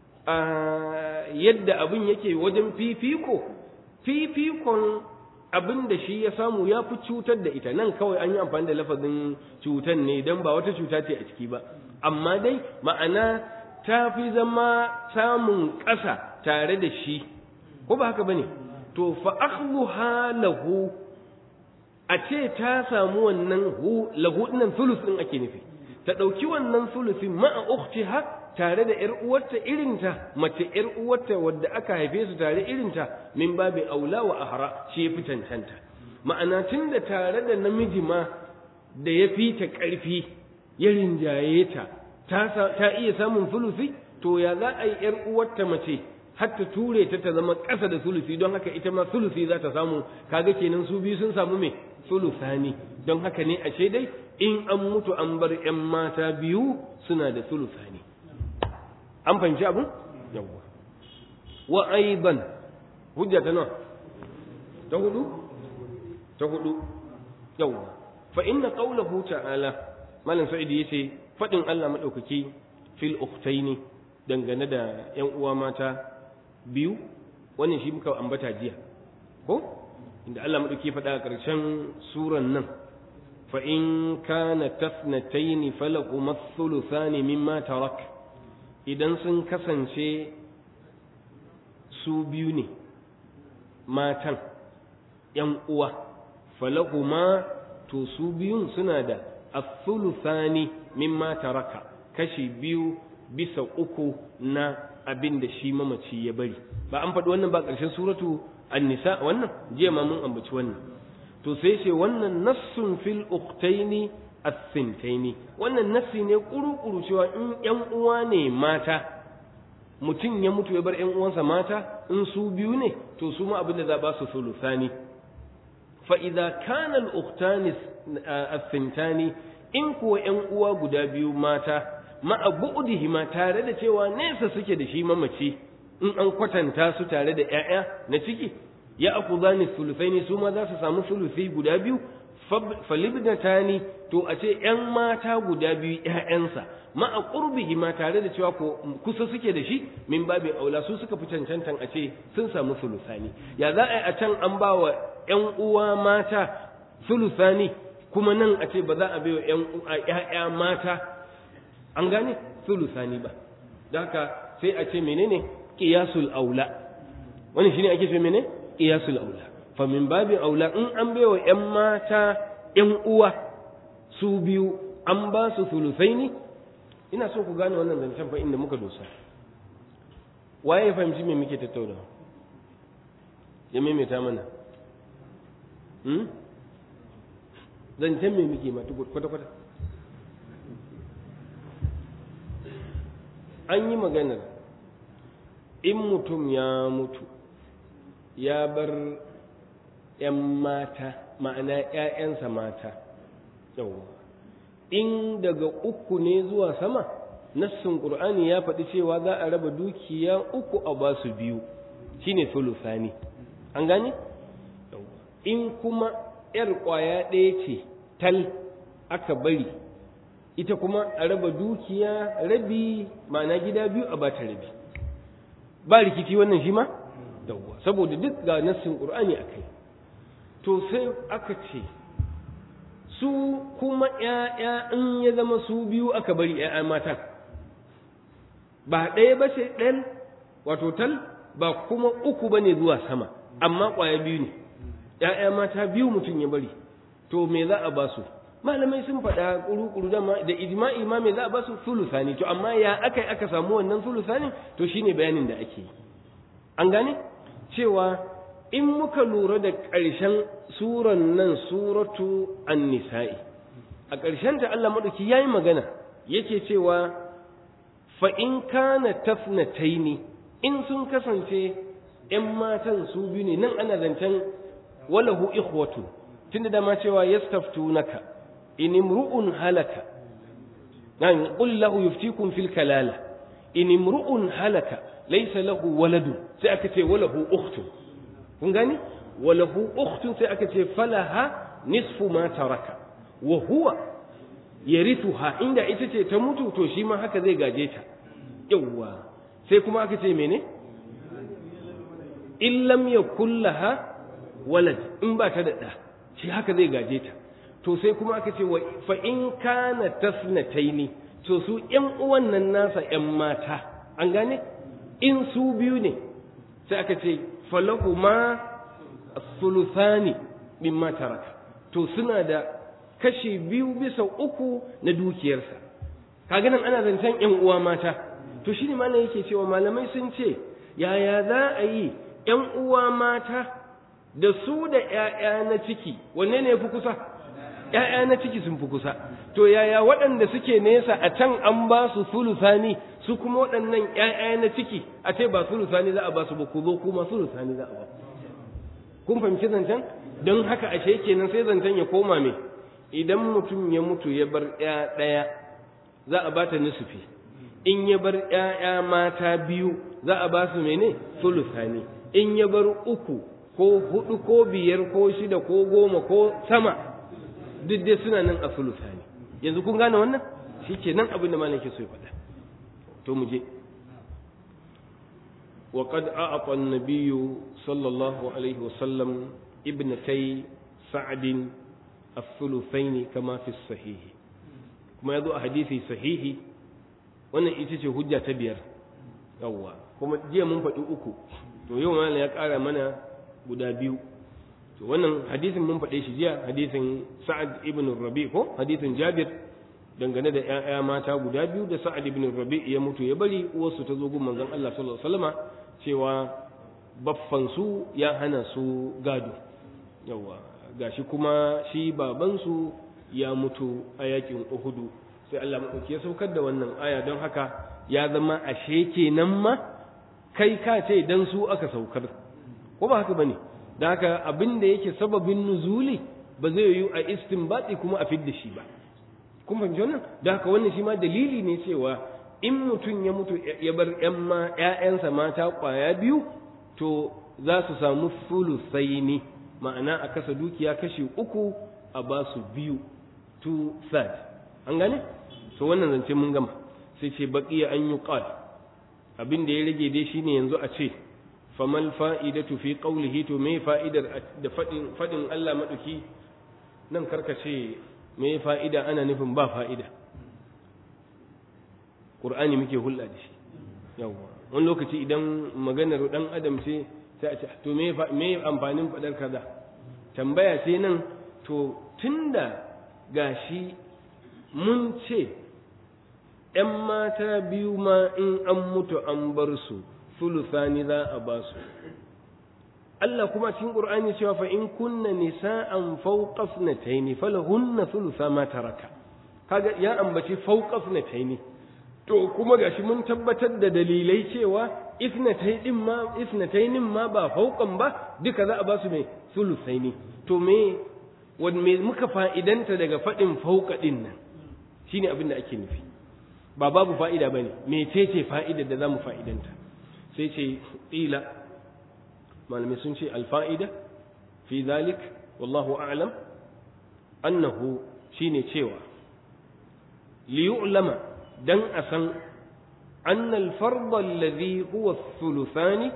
yadda abin yake wajen fifiko fifikon abin da shi ya samu ya fi cutar da ita nan kawai an yi amfani da lafazin cutan ne don ba wata cuta ce a ciki ba amma dai ma'ana ta fi zama samun ƙasa tare da shi ko ba haka bane to fa akhdhuha lahu a ce ta samu wannan hu lahu dinnan sulus din ake nufi ta dauki wannan sulusin ma'a ukhtiha tare da ƴar uwarta irinta mace ƴar uwarta wadda aka haife su tare irinta min babi aula wa ahra shi yafi cancanta ma'ana tunda tare da namiji ma da ya fi ta ƙarfi ya rinjaye ta ta iya samun sulusi to ya za a yi ƴar uwarta mace har ta ture ta ta zama ƙasa da sulusi don haka ita ma sulusi za ta samu kaga kenan su biyu sun samu me sulusani don haka ne ashe dai in an mutu an bar ƴan mata biyu suna da sulusani an fahimci abin yawwa wa aiban hujja ta nawa ta hudu ta hudu yawwa fa inna qawlahu ta'ala malam sa'idi yace fadin Allah madaukaki fil ukhtaini dangane da ƴan uwa mata biyu wannan shi muka ambata jiya ko inda Allah madauki faɗa a ƙarshen suran nan fa in kana tasnataini falakum ath-thuluthani mimma tarak idan sun kasance su biyu ne matan ƴan uwa falahuma to su biyun suna da athuluthani mimma taraka kashi biyu bisa uku na abin da shi mamaci ya bari ba an faɗi wannan ba ƙarshen suratu an-nisa wannan jiya ma mun ambaci wannan to sai ce wannan nassun fil ukhtaini as-sintaini wannan nassi ne kuru-kuru cewa in ƴan uwa ne mata mutum ya mutu ya bar ƴan uwansa mata in su biyu ne to su ma abin da za ba su sulusani fa idza kana al-ukhtani as-sintani in kuwa ƴan uwa guda biyu mata ma'a bu'dihima tare da cewa nesa suke da shi mamaci in an kwatanta su tare da ƴaƴa na ciki ya akudani sulusaini su ma za su samu sulusi guda biyu falibnatani to a ce ƴan mata guda biyu ƴaƴansa ma'a qurbihi ma tare da cewa ko kusa suke da shi min babi aula su suka fi cancantan a ce sun samu sulusani ya za a yi a can an ba wa ƴan uwa mata sulusani kuma nan a ce ba za a bai wa ƴaƴa mata an gane sulusani ba da haka sai a ce menene qiyasul aula wani shine ake ce menene qiyasul aula fa min babi aula in an baiwa ƴan mata ƴan uwa su biyu an ba su sulusaini ina so ku gane wannan zancen fa inda muka dosa waye ya fahimci me muke tattauna ya maimaita mana hmm? zancen me muke mata kwata-kwata an yi maganar in mutum ya mutu ya bar ‘yan mata ma'ana ‘ya'yansa mata yawwa in daga uku ne zuwa sama nassin ƙur'ani ya faɗi cewa za a raba dukiya uku a ba su biyu shine sulusani an gane in kuma ‘yar ƙwaya ɗaya ce tal aka bari ita kuma a raba dukiya rabi ma'ana gida biyu a bata rabi ba rikici wannan shi ma yawwa saboda duk ga nassin qur'ani akai to sai aka ce su kuma ƴaƴa in ya zama su biyu aka bari ƴaƴa mata ba ɗaya ba ce ɗan wato tal ba kuma uku ba ne zuwa sama amma ƙwaya biyu ne ƴaƴa mata biyu mutum ya bari to me za a ba su malamai sun faɗa ƙuru-ƙuru da ijma'i ma me za a ba su sulusani to amma ya aka aka samu wannan sulusani to shine bayanin da ake yi an gane cewa in muka lura da ƙarshen suran nan suratu an-nisa'i a ƙarshen ta Allah madauki yayi magana yake cewa fa in kana tafnataini in sun kasance ƴan matan su biyu ne nan ana zancen walahu ikhwatu tunda da ma cewa yastaftunaka in imru'un halaka nan qul lahu yuftikum fil kalala in imru'un halaka laysa lahu waladun sai aka ce walahu ukhtun kun gani walahu ukhtun sai aka ce falaha nisfu ma taraka wa huwa yarithuha inda ita ce ta mutu to shi ma haka zai gaje ta yawwa sai kuma aka ce mene in lam yakul laha walad in ba ta da da shi haka zai gaje ta to sai kuma aka ce fa in kana tasnataini to su ƴan uwan nan nasa ƴan mata an gane in su biyu ne sai aka ce falahuma thuluthani mimma taraka to suna da kashi biyu bisa uku na dukiyarsa kaga nan ana zancen ƴan uwa mata to shine malam yake cewa malamai sun ce yaya za a yi ƴan uwa mata da su da ƴaƴa na ciki wanne ne fi kusa ƴaƴa na ciki sun fi kusa to yaya waɗanda suke nesa a can an ba su sulusani su kuma waɗannan ƴaƴa na ciki a ce ba sulusani za a ba su ba ku zo kuma sulusani za a ba kun fahimci zancen don haka ashe kenan sai zancen ya koma me idan mutum ya mutu ya bar ƴa ɗaya za a ba ta nisufi in ya bar ƴaƴa mata biyu za a ba su mene sulusani in ya bar uku ko hudu ko biyar ko shida ko goma ko sama duk dai suna nan a sulusani yanzu kun gane wannan shi ke nan abin da malam ke so ya faɗa to mu je wa qad a'ata an-nabiy sallallahu alaihi wa sallam ibnatay sa'd الثلثين كما في الصحيح kuma yazo a hadisi sahihi wannan ita ce hujja ta biyar yawwa kuma jiya mun faɗi uku to yau malam ya ƙara mana guda biyu to wannan hadisin mun faɗe shi jiya hadisin sa'ad ibn rabi ko hadisin jabir dangane da ƴaƴa mata guda biyu da sa'ad ibn rabi ya mutu ya bari uwarsu ta zo gun manzon Allah sallallahu alaihi wasallama cewa baffan su ya hana su gado yawa gashi kuma shi baban su ya mutu a yakin Uhudu sai Allah madauki ya saukar da wannan aya don haka ya zama ashe kenan ma kai ka ce dan su aka saukar ko ba haka bane da haka abin da yake sababin nuzuli ba zai yiwu a istinbati kuma a fidda shi ba kun fahimci wannan da haka wannan shi ma dalili ne cewa in mutum ya mutu ya bar ƴan ma ƴaƴansa mata ƙwaya biyu to za su samu sulusaini ma'ana a kasa dukiya kashi uku a ba su biyu two third an gane to wannan zance mun gama sai ce baqiya an yuqal abin da ya rage dai shine yanzu a ce famal fa'idatu fi qawlihi to me fa'idar da fadin fadin Allah madauki nan karkace me fa'ida ana nufin ba fa'ida Qur'ani muke hulɗa da shi yawa wani lokaci idan maganar dan adam ce sai a ce to me me amfanin fadar kaza tambaya sai nan to tunda gashi mun ce ‘yan mata biyu ma in an mutu an bar su sulusani za a ba su. Allah kuma cikin Qur'ani cewa fa in kunna nisa'an fawqa ithnatayn falahunna thulutha ma taraka kaga ya ambaci fawqa ithnatayn to kuma gashi mun tabbatar da dalilai cewa ithnatayn din ma ithnatayn ma ba fawqan ba duka za a ba su mai thuluthaini to me wan me muka fa'idanta daga fadin fawqa din nan shine abin da ake nufi ba babu fa'ida bane mecece fa'idar da zamu fa'idanta sai ce ila malamai sun ce alfa'ida fi zalik wallahu a'lam annahu shine cewa liyu'lama dan a san anna alfarda alladhi huwa thuluthani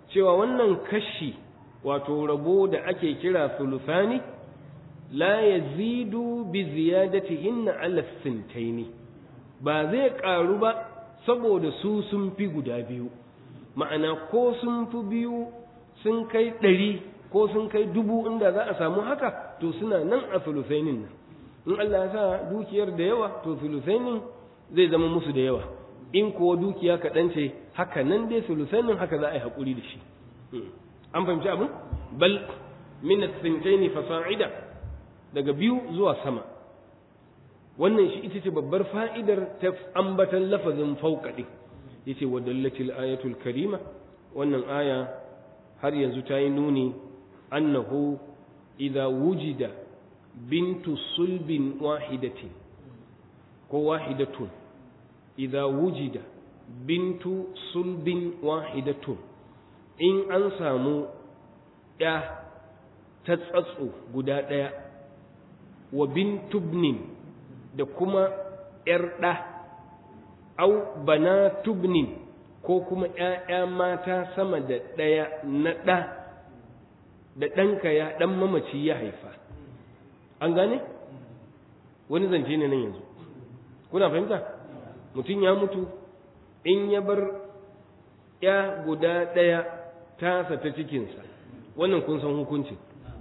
cewa wannan kashi wato rabo da ake kira thuluthani la yazidu bi ziyadatihinna ala sintaini ba zai karu ba saboda su sun fi guda biyu ma'ana ko sun fi biyu sun kai ɗari ko sun kai dubu inda za a samu haka to suna nan a thuluthainin nan in Allah ya sa dukiyar da yawa to thuluthainin zai zama musu da yawa in kuwa dukiya kaɗan ce haka nan dai thuluthainin haka za a yi haƙuri da shi an fahimci abin bal min as-sintaini fasa'ida daga biyu zuwa sama wannan shi ita ce babbar fa'idar ta ambatan lafazin fauka ɗin yace wa dallatil ayatul karima wannan aya har yanzu ta yi nuni annahu idza wujida bintu sulbin wahidatin ko wahidatun idza wujida bintu sulbin wahidatun in an samu ya ta tsatso guda ɗaya wa bintubnin da kuma ‘yar ɗa, au bana tubnin ko kuma ‘ya'ya mata sama da ɗaya na ɗa da ɗanka ya ɗan mamaci ya haifa. An gane? Wani zance ne nan yanzu. Kuna fahimta? Mutum ya mutu in ya bar ‘ya guda ɗaya tasa ta cikinsa, wannan kun san hukuncin.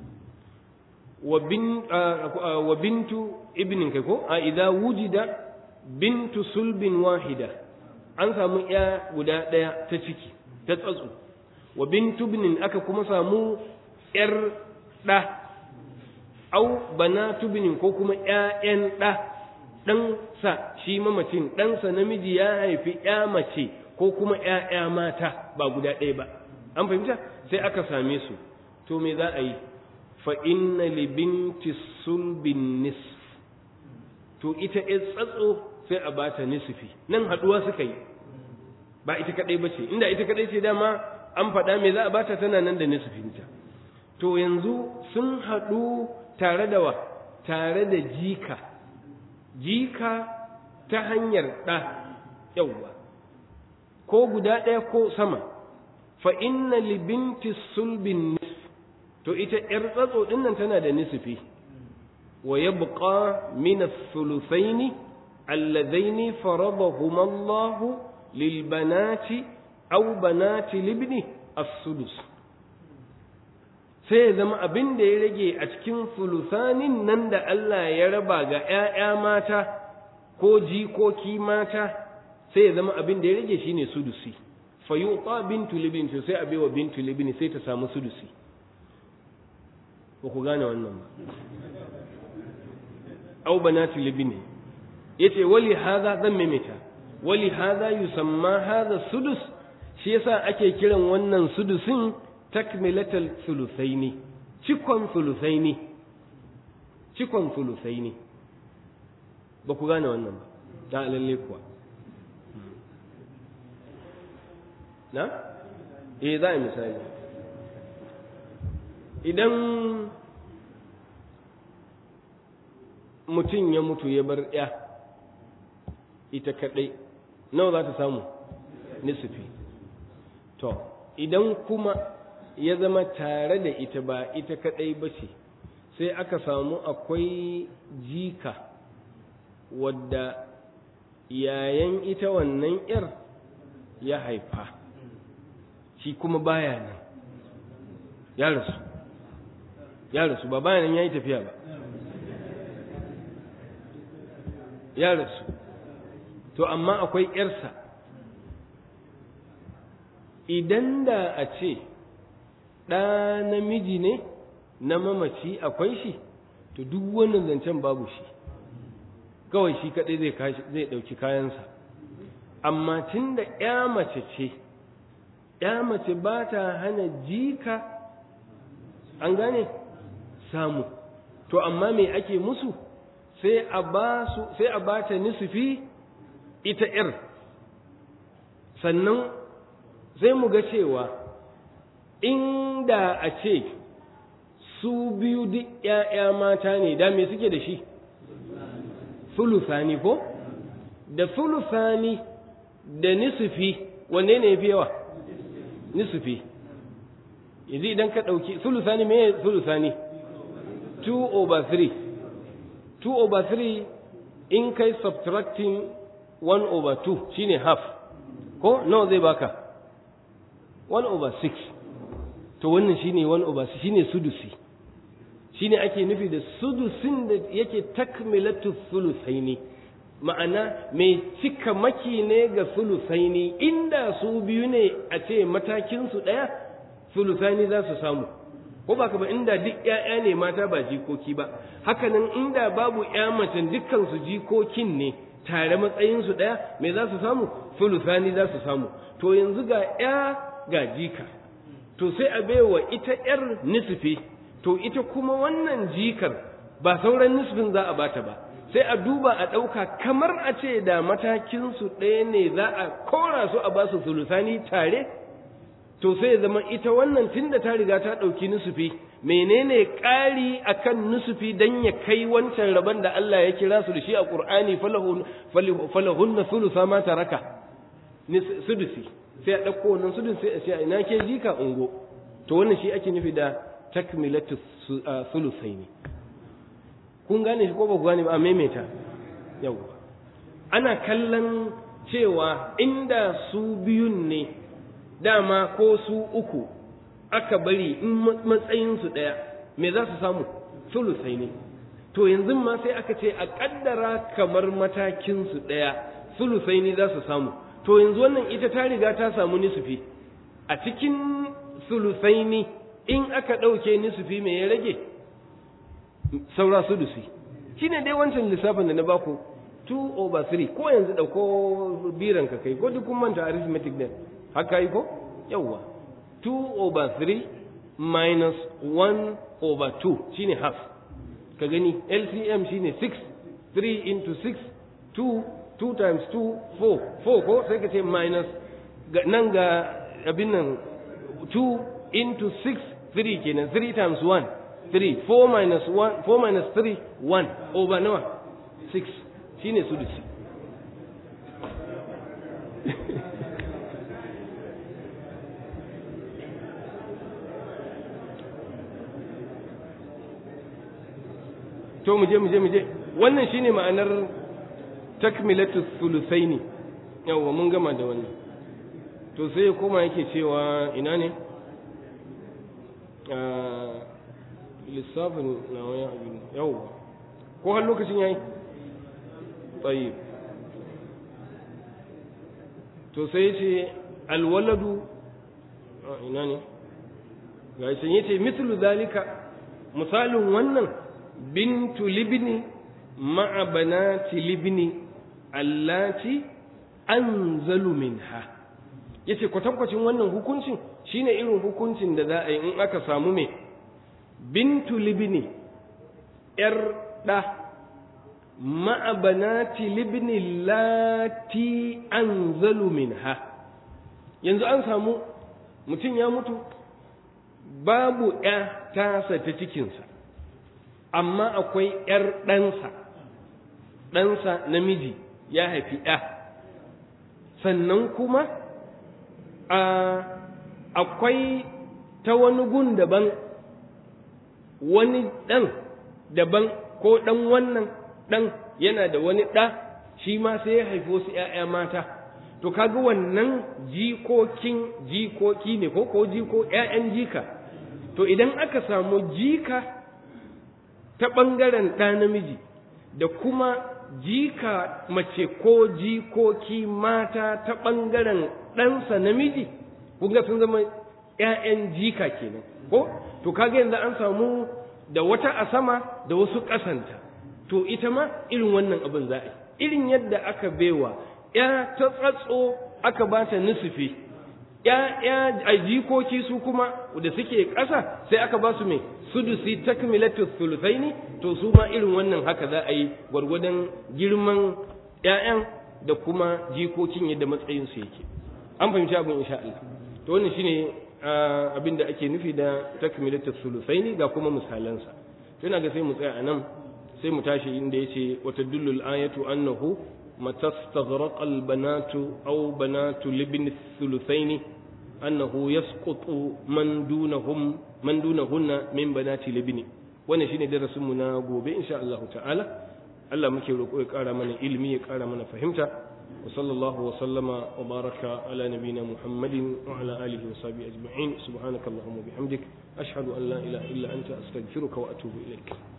wa bintu ibnin kai ko a idza wujida bintu sulbin wahida an samu ya guda ɗaya ta ciki ta tsatsu wa bintu ibnin aka kuma samu yar ɗa au banatu ibnin ko kuma ƴaƴan ɗa ɗansa shi mamacin ɗansa namiji ya haifi ƴa mace ko kuma ƴaƴa mata ba guda ɗaya ba an fahimta sai aka same su to me za a yi fa inna li binti sulbin nisf to ita ɗin tsatso sai a bata nisfi nan haɗuwa suka yi ba ita kaɗai ba ce inda ita kaɗai ce dama an faɗa me za a bata tana nan da nisfinta to yanzu sun haɗu tare da wa tare da jika jika ta hanyar ɗa yauwa ko guda ɗaya ko sama fa inna li binti sulbin nisf to ita ‘yar tsatso ɗin nan tana da nisfi wa ya buƙa mina sulusaini allazaini faradahum Allah lil banati aw banati libni as-sudus sai ya zama abin da ya rage a cikin sulusanin nan da Allah ya raba ga ‘ya'ya mata ko jikoki mata sai ya zama abin da ya rage shine sudusi fa yuqa bintu libni sai a baiwa bintu libni sai ta samu sudusi ba ku gane wannan ba au banatu libni yace wali hadha zan maimaita wali hadha yusamma hadha sudus shi yasa ake kiran wannan sudusin takmilatal thuluthaini cikon thuluthaini cikon thuluthaini ba ku gane wannan ba da lalle kuwa na eh za a misali idan mutum ya mutu ya bar ya ita kaɗai nawa za ta samu nisifi to idan kuma ya zama tare da ita ba ita kaɗai ba ce sai aka samu akwai jika wadda yayan ita wannan ‘yar ya haifa shi kuma baya nan ya rasu ya rasu ba bayan ya yi tafiya ba ya rasu to amma akwai ‘yarsa idan da a ce ɗa namiji ne na mamaci akwai shi to duk wannan zancen babu shi kawai shi kaɗai zai ɗauki kayansa amma tun da ‘ya mace ce ‘ya mace ba ta hana jika an gane samu to amma me ake musu sai a ba su sai a ba ta nisfi ita ‘yar sannan sai mu ga cewa inda a ce su biyu duk ‘ya'ya mata ne da me suke da shi sulusani ko da sulusani da nisfi wanne ne fi yawa nisfi yanzu idan ka ɗauki sulusani me sulusani 2 over 3 2 over 3 in kai subtracting 1 over 2 shine half ko nawa zai baka 1 over 6 to wannan shine 1 over 6 shine sudusi shine ake nufi da sudusin da yake takmilatu sulusaini ma'ana mai cika maki ne ga sulusaini inda su biyu ne a ce matakinsu ɗaya sulusani za su samu ko ba ka ba inda duk ‘ya'ya ne mata ba jikoki ba hakanan inda babu ‘ya macen dukkansu jikokin ne tare matsayinsu ɗaya me za su samu sulusani za su samu to yanzu ga ‘ya ga jika to sai a baiwa ita ‘yar nisfi to ita kuma wannan jikar ba sauran nisfin za a bata ba sai a duba a ɗauka kamar a ce da matakinsu ɗaya ne za a kora su a basu sulusani tare to sai ya zama ita wannan tunda ta riga ta ɗauki nusufi menene ƙari akan nusufi dan ya kai wancan rabon da Allah ya kira su da shi a Qur'ani falahun na sulusa ma taraka sudusi sai a ɗauko wannan sudun sai a ce ina ke jika ungo to wannan shi ake nufi da takmilatu sulusaini kun gane shi ko ba ku gane ba a maimaita yau ana kallon cewa inda su biyun ne dama ko su uku aka bari in matsayinsu ɗaya me za su samu sulusai ne to yanzu ma sai aka ce a ƙaddara kamar matakinsu ɗaya sulusai ne za su samu to yanzu wannan ita ta riga ta samu nisufi a cikin sulusai ne in aka ɗauke nisufi me ya rage saura sudusi shine dai wancan lissafin da na baku 2 over 3 ko yanzu ɗauko biran ka kai ko duk kun manta arithmetic din haka yi ko yawwa 2 over 3 minus 1 over 2 shine half ka gani LCM shine 6 3 into 6 2 2 times 2 4 4 ko sai ka ce minus nan ga abin nan 2 into 6 3 kenan 3 times 1 3 4 minus 1 4 minus 3 1 over nawa 6 shine sudusi to mu je mu je mu je wannan shine ma'anar takmilatu thuluthaini yawa mun gama da wannan to sai koma yake cewa ina ne lissafin na wani abin yawa ko har lokacin yayi tsayi to sai ce alwaladu ina ne ga shi yace mithlu zalika misalin wannan bintu libni ma'a banati libni allati anzalu minha yace kwatankwacin wannan hukuncin shine irin hukuncin da za a yi in aka samu me bintu libni yar da ma'a banati libni lati anzalu minha yanzu an samu mutum ya mutu babu ya tasa ta cikinsa amma akwai ‘yar ɗansa, ɗansa namiji ya haifi ‘ya, sannan kuma akwai ta wani gun daban wani ɗan daban ko ɗan wannan ɗan yana da wani ɗa shi ma sai ya haifi wasu ‘ya'ya mata. To kaga wannan jikokin jikoki ne ko ko jiko ‘ya'yan jika, to idan aka samu jika ta ɓangaren ɗa namiji da kuma jika mace ko jikoki mata ta ɓangaren ɗansa namiji kunga sun zama ‘ya'yan jika kenan ko to kaga yanzu an samu da wata a sama da wasu ƙasanta to ita ma irin wannan abin za a yi irin yadda aka baiwa ‘ya ta tsatso aka ba ta nusufi ‘ya a jikoki su kuma da suke ƙasa sai aka ba su mai sudusi takmilatu thuluthaini to su ma irin wannan haka za a yi gwargwadon girman ƴaƴan da kuma jikokin yadda matsayin su yake an fahimci abin insha Allah to wannan shine abin da ake nufi da takmilatu thuluthaini ga kuma misalansa to ina ga sai mu tsaya anan sai mu tashi inda yace wa tadullu al-ayatu annahu mata staghraqa al-banatu aw banatu libni thuluthaini annahu yasqutu man dunahum man dunahunna min banati libni wannan shine darasin mu na gobe insha Allah ta'ala Allah muke roƙo ya ƙara mana ilimi ya ƙara mana fahimta wa sallallahu wa sallama wa baraka ala nabina Muhammadin wa ala alihi wa sahbihi ajma'in subhanakallahumma bihamdik ashhadu an la ilaha illa anta astaghfiruka wa atubu ilaik